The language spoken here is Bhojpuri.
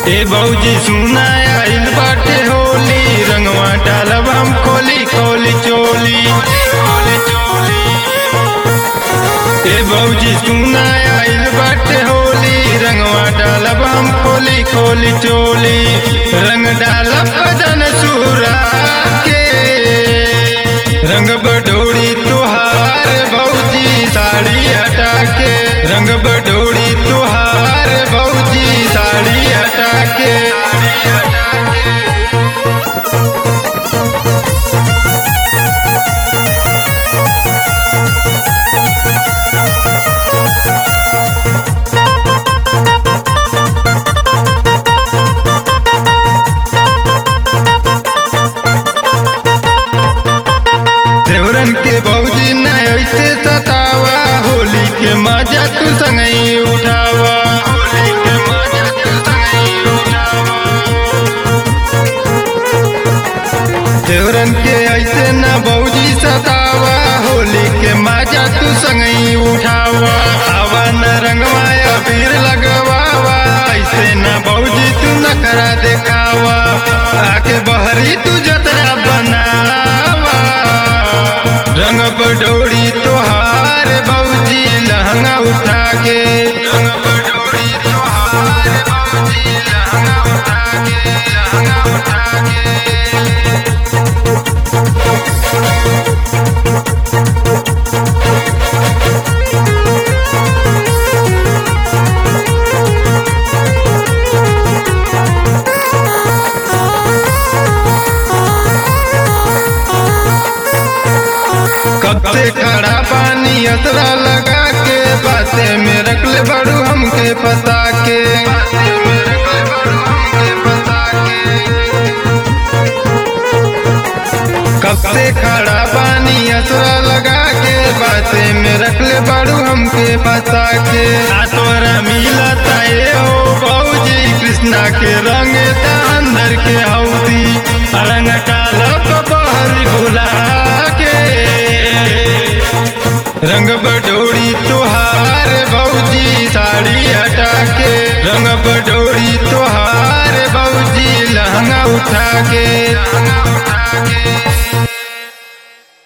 ए भौजी सुना आइल बाटे होली रंगवा डालब हम खोली खोली चोली ए भौजी सुना आइल बाटे होली रंगवा डालब हम खोली खोली चोली रंग डालब बदन सूरा के रंग बडोरी तुहार भौजी साड़ी हटा के रंग बडोरी तुहार भौजी साड़ी हटा के देवरन के भौजी न ऐसे सतावा होली के मजा तू संगई उठावा होली के मजा तू संगई उठावा देवरन के ऐसे न भौजी सतावा होली के मजा तू संगई उठावा आवा न रंगवा अबीर लगवावा ऐसे न भौजी तू नखरा देखावा आके बहरी तू जतरा बनावा रंग बडोरी तोहार भौजी लहंगा उठा के रंग बडोरी तोहार भौजी लहंगा उठा के लहंगा उठा के कब से खड़ा पानी असरा लगा के बाते में रख ले बड़ू हमके पता के कब से खड़ा पानी असरा लगा के बाते में रख ले बड़ू हमके पता के आ तोरा मिला ताए हो बऊजी कृष्णा के रंग ता अंदर के हौदी रंग काला बहर भुला के रंग बडोरी तुहार भौजी साड़ी हटा के रंग बडोरी तुहार भौजी लहंगा उठा के लहंगा उठा के